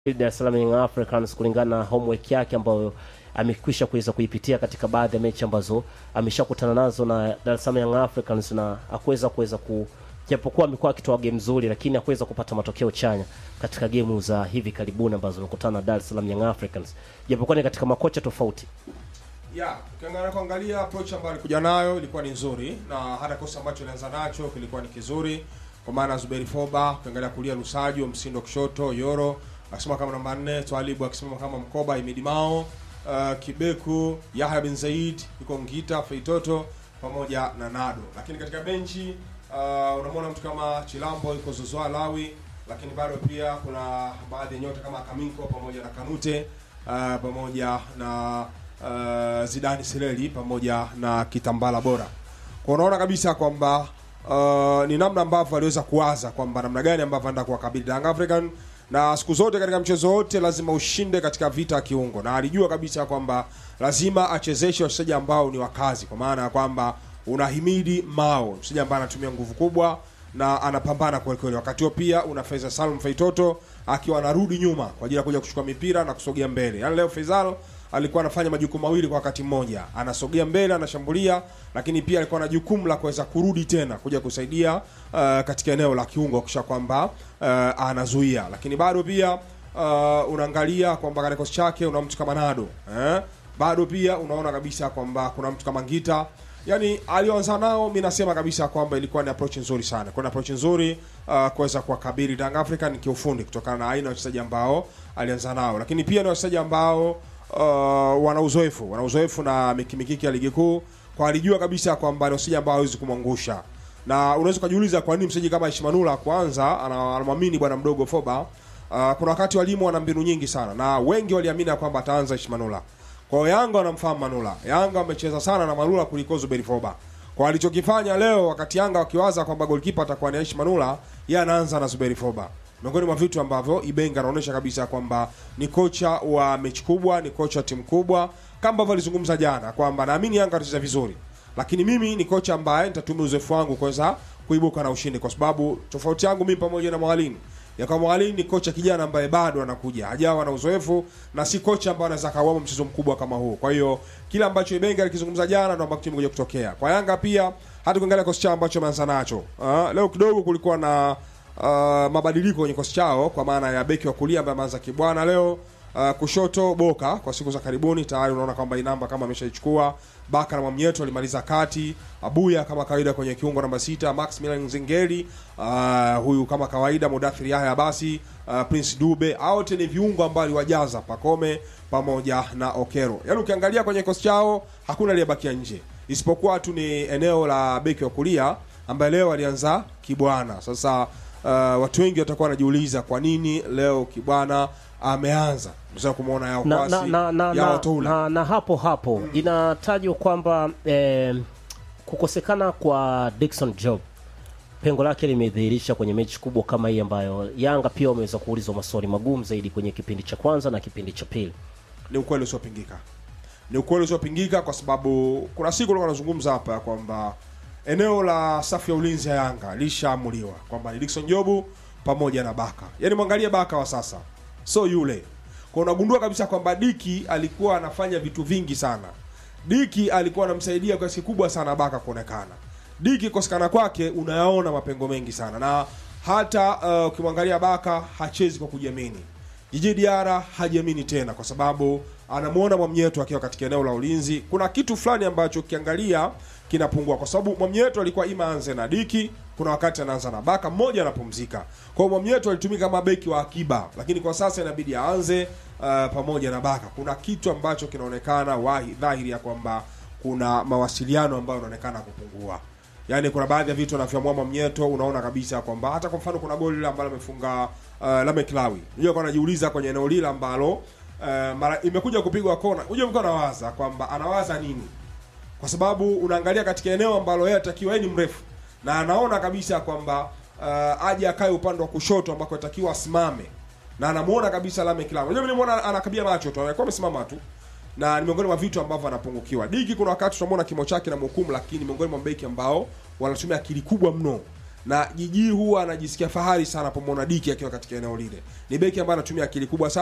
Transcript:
Dar es Salaam Young Africans kulingana na homework yake ambayo amekwisha kuweza kuipitia katika baadhi ya mechi ambazo ameshakutana nazo na Dar es Salaam Young Africans na hakuweza kuweza ku japokuwa amekuwa akitoa game nzuri, lakini hakuweza kupata matokeo chanya katika gemu za hivi karibuni ambazo amekutana na Dar es Salaam Young Africans, japokuwa ni katika makocha tofauti. ya ukiangalia kuangalia approach ambayo alikuja nayo ilikuwa ni nzuri na hata kosa ambacho alianza nacho kilikuwa ni kizuri kwa maana Zuberi Foba ukiangalia kulia Lusajo Msindo kushoto Yoro akisimama kama namba 4 Twalibu akisimama kama mkoba Imidi Mao uh, Kibeku Yahya bin Zaid yuko Ngita Feitoto pamoja na Nado lakini katika benchi uh, unamwona mtu kama Chilambo yuko Zozwa Lawi lakini bado pia kuna baadhi ya nyota kama Kaminko pamoja na Kanute uh, pamoja na uh, Zidani Sileli pamoja na Kitambala Bora. Kwa unaona kabisa kwamba uh, ni namna ambavyo aliweza kuwaza kwamba namna gani ambavyo anaenda kuwakabili Young African na siku zote katika mchezo wote lazima ushinde katika vita ya kiungo, na alijua kabisa kwamba lazima achezeshe wachezaji ambao ni wakazi, kwa maana ya kwamba unahimidi Mao, mchezaji ambaye anatumia nguvu kubwa na anapambana kweli kweli. Wakati huo pia una Faisal Salum Feitoto akiwa anarudi nyuma kwa ajili ya kuja kuchukua mipira na kusogea mbele. Yaani leo Faisal alikuwa anafanya majukumu mawili kwa wakati mmoja, anasogea mbele, anashambulia, lakini pia alikuwa na jukumu la kuweza kurudi tena kuja kusaidia uh, katika eneo la kiungo kisha kwamba uh, anazuia, lakini bado pia uh, unaangalia kwamba katika kikosi chake una mtu kama Nado eh? bado pia unaona kabisa kwamba kuna mtu kama Ngita yani alioanza nao mi nasema kabisa kwamba ilikuwa ni approach nzuri sana kwa approach nzuri uh, kuweza kuwakabili Young African kiufundi kutokana na aina ya wachezaji ambao alianza nao lakini pia ni wachezaji ambao uh, wana uzoefu wana uzoefu na mikimikiki ya ligi kuu kwa alijua kabisa kwamba ni wachezaji ambao hawezi kumwangusha na unaweza ukajiuliza kwa nini mchezaji kama Ishmanula kwanza ana- anamwamini bwana mdogo Foba uh, kuna wakati walimu wana mbinu nyingi sana na wengi waliamini ya kwamba ataanza Ishmanula kwa hiyo Yanga wanamfahamu Manula. Yanga wamecheza sana na Manula kuliko Zuberi Foba. Kwa alichokifanya leo, wakati Yanga wakiwaza kwamba goalkeeper atakuwa ni Aishi Manula, yeye anaanza na Zuberi Foba. Miongoni mwa vitu ambavyo Ibenga anaonyesha kabisa kwamba ni kocha wa mechi kubwa, ni kocha wa timu kubwa, kama ambavyo alizungumza jana kwamba naamini Yanga atacheza vizuri, lakini mimi ni kocha ambaye nitatumia uzoefu wangu kuweza kuibuka na ushindi, kwa sababu tofauti yangu mimi pamoja na Mwalimu ya kwa Mwalimu ni kocha kijana ambaye bado anakuja, hajawa na uzoefu na si kocha ambaye anaweza kawama mchezo mkubwa kama huu. Kwa hiyo kila ambacho Ibenga alikizungumza jana ndio ambacho kimekuja kutokea. Kwa Yanga pia hata kuangalia kocha chao ambacho ameanza nacho. Uh, leo kidogo kulikuwa na uh, mabadiliko kwenye kocha chao kwa maana ya beki wa kulia ambaye ameanza Kibwana leo Uh, kushoto Boka kwa siku za karibuni tayari unaona kwamba inamba kama ameshaichukua. Baka na Mwamnyeto alimaliza kati. Abuya kama kawaida kwenye kiungo namba sita. Max Milan Zingeli uh, huyu kama kawaida. Mudathir Yahya basi uh, Prince Dube hao wote ni viungo ambao aliwajaza Pakome pamoja na Okero. Yaani ukiangalia kwenye kikosi chao hakuna aliyebakia nje isipokuwa tu ni eneo la beki wa kulia ambaye leo alianza Kibwana. Sasa uh, watu wengi watakuwa wanajiuliza kwa nini leo Kibwana ameanza msema kumwona yao na, kwasi na, na, na, yao na, toula na, na hapo hapo inatajwa kwamba eh, kukosekana kwa Dickson Job pengo lake limedhihirisha kwenye mechi kubwa kama hii ambayo Yanga pia wameweza kuulizwa maswali magumu zaidi kwenye kipindi cha kwanza na kipindi cha pili. ni ukweli usiopingika ni ukweli usiopingika kwa sababu kuna siku ulikuwa anazungumza hapa kwamba eneo la safu ya ulinzi ya Yanga lishaamuliwa kwamba ni Dickson Jobu pamoja na Baka. Yaani mwangalie Baka wa sasa, so yule kwa unagundua kabisa kwamba Diki alikuwa anafanya vitu vingi sana. Diki alikuwa anamsaidia kwa kiasi kubwa sana Baka kuonekana. Diki kosekana kwake unayaona mapengo mengi sana, na hata uh, ukimwangalia Baka hachezi kwa kujiamini. Jiji Diara hajiamini tena kwa sababu anamwona Mwamnyeto akiwa katika eneo la ulinzi. Kuna kitu fulani ambacho ukiangalia kinapungua, kwa sababu Mwamnyeto alikuwa ima anze na Diki, kuna wakati anaanza na Baka, mmoja anapumzika. Kwa hiyo Mwamnyeto alitumika kama beki wa akiba, lakini kwa sasa inabidi aanze uh, pamoja na Baka. Kuna kitu ambacho kinaonekana wahi dhahiri ya kwamba kuna mawasiliano ambayo yanaonekana kupungua. Yaani kuna baadhi ya vitu anavyomua Mwamnyeto unaona kabisa kwamba hata kwa mfano kuna goli lile ambalo amefunga uh, Lamek Lawi. Unajua kwa anajiuliza kwenye eneo lile ambalo uh, mara imekuja kupigwa kona. Unajua mko anawaza kwamba anawaza nini? Kwa sababu unaangalia katika eneo ambalo yeye atakiwa yeye ni mrefu na anaona kabisa kwamba uh, aje akae upande wa kushoto ambako atakiwa asimame. Na anamuona kabisa Lamek Lawi. Unajua mimi nimeona anakabia macho tu, anakuwa amesimama tu na ni miongoni mwa vitu ambavyo anapungukiwa. Diki kuna wakati tunamwona kimo chake na mhukumu, lakini miongoni mwa beki ambao wanatumia akili kubwa mno na jiji huwa anajisikia fahari sana pomwona Diki akiwa katika eneo lile. Ni beki ambaye anatumia akili kubwa sana